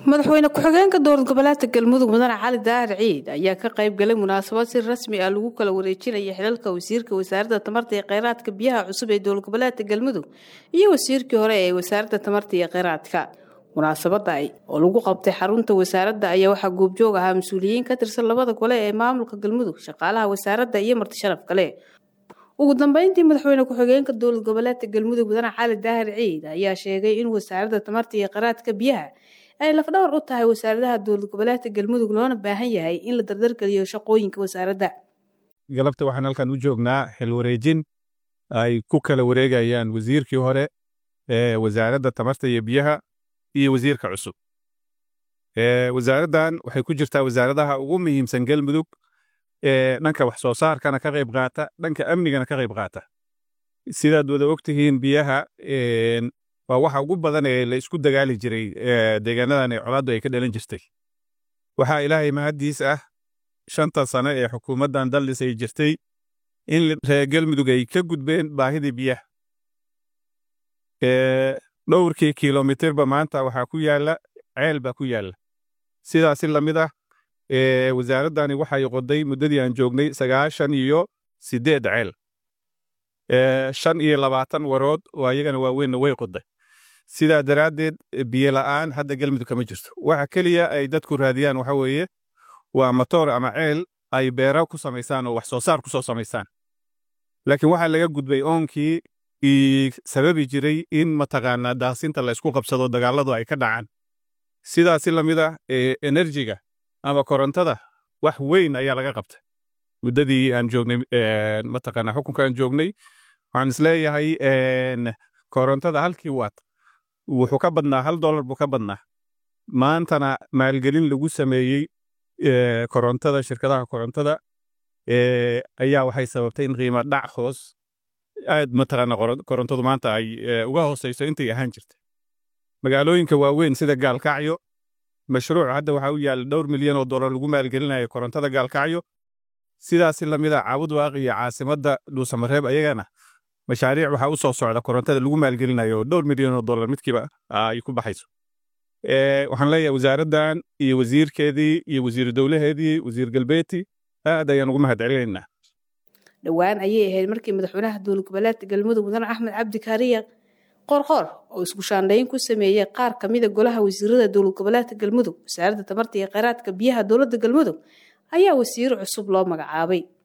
madaxweyne ku-xigeenka dowlad goboleedka galmudug mudane cali daahir ciid ayaa ka qayb galay munaasabad si rasmi ah lagu kala wareejinaya xilalka wasiirka wasaaradda tamarta iyo kheyraadka biyaha cusub ee dowlad goboleedka galmudug iyo wasiirkii hore ee wasaaradda tamarta iyo kheyraadka munaasabada oo lagu qabtay xarunta wasaaradda ayaa waxaa goobjoog ahaa mas-uuliyiin ka tirsan labada gole ee maamulka galmudug shaqaalaha wasaaradda iyo marti sharaf kale ugu dambeyntii madaxweyne ku-xigeenka dowlad goboleedka galmudug mudane cali daahir ciid ayaa sheegay in wasaaradda tamarta iyo kheyraadka biyaha ay lafdhawr u tahay wasaaradaha dowlad goboleedka galmudug loona baahan yahay in la dardargeliyo shaqooyinka wasaaradda galabta waxaan halkan u joognaa xil wareejin ay ku kala wareegayaan wasiirkii hore ee wasaaradda tamarta iyo biyaha iyo wasiirka cusub wasaaraddan waxay ku jirtaa wasaaradaha ugu muhiimsan galmudug ee dhanka wax soo saarkana ka qayb qaata dhanka amnigana ka qayb qaata sidaad wada ogtihiin biyaha waa waxa ugu badan ee la isku dagaali jiray deegaanadan ee colaaddu ay ka dhalan jirtay waxaa ilaahay mahaddiis ah shanta sano ee xukuumaddan daldhis ay jirtay in reer galmudug ay ka gudbeen baahidii biyaha dhowrkii kilomitirba maanta waxaa ku yaalla ceel baa ku yaalla sidaasi lamid ah wasaaraddani waxay qoday muddadii aan joognay sagaashan iyo siddeed ceel shan iyo labaatan warood oo ayagana waaweynna way qoday sidaa daraaddeed biyo la'aan hadda galmudug kama jirto waxa keliya ay dadku raadiyaan waxa weeye waa matoor ama ceel ay beera ku samaysaan oo wax soo saar ku soo samaysaan laakiin waxaa laga gudbay oonkii sababi jiray in mataqaanaa daasinta la isku qabsado dagaalladu ay ka dhacaan sidaasi lamid ah enerjiga ama korontada wax weyn ayaa laga qabtay muddadii aan joognay mataqaanaa xukunka aan joognay waxaan isleeyahay korontada halkii waat wuxuu ka badnaa hal dollar buu ka badnaa maantana maalgelin lagu sameeyey korontada shirkadaha korontada ayaa waxay sababtay in qiimo dhac hoos aad mataqaana korontadu maanta ay uga hooseyso intay ahaan jirtay magaalooyinka waaweyn sida gaalkacyo mashruuc hadda waxaa u yaalla dhowr milyan oo dollar lagu maalgelinayo korontada gaalkacyo sidaasi lamid ah caabud waaqi iyo caasimadda dhuusamareeb ayagana mashaariic waxaa u soo socda korontada lagu maalgelinayo oo dhowr milyan oo dollar midkiiba ay ku baxayso waxaan leeyahay wasaaraddan iyo wasiirkeedii iyo wasiiru dowlaheedii wasiir galbeeti aad ayaan ugu mahad celinaynaa dhowaan ayay ahayd markii madaxweynaha dowlad goboleedka galmudug mudane axmed cabdi kaariya qoorqoor oo isku shaandhayn ku sameeyey qaar ka mida golaha wasiirada dowlad goboleedka galmudug wasaaradda tamarta iyo kheyraadka biyaha dowladda galmudug ayaa wasiiro cusub loo magacaabay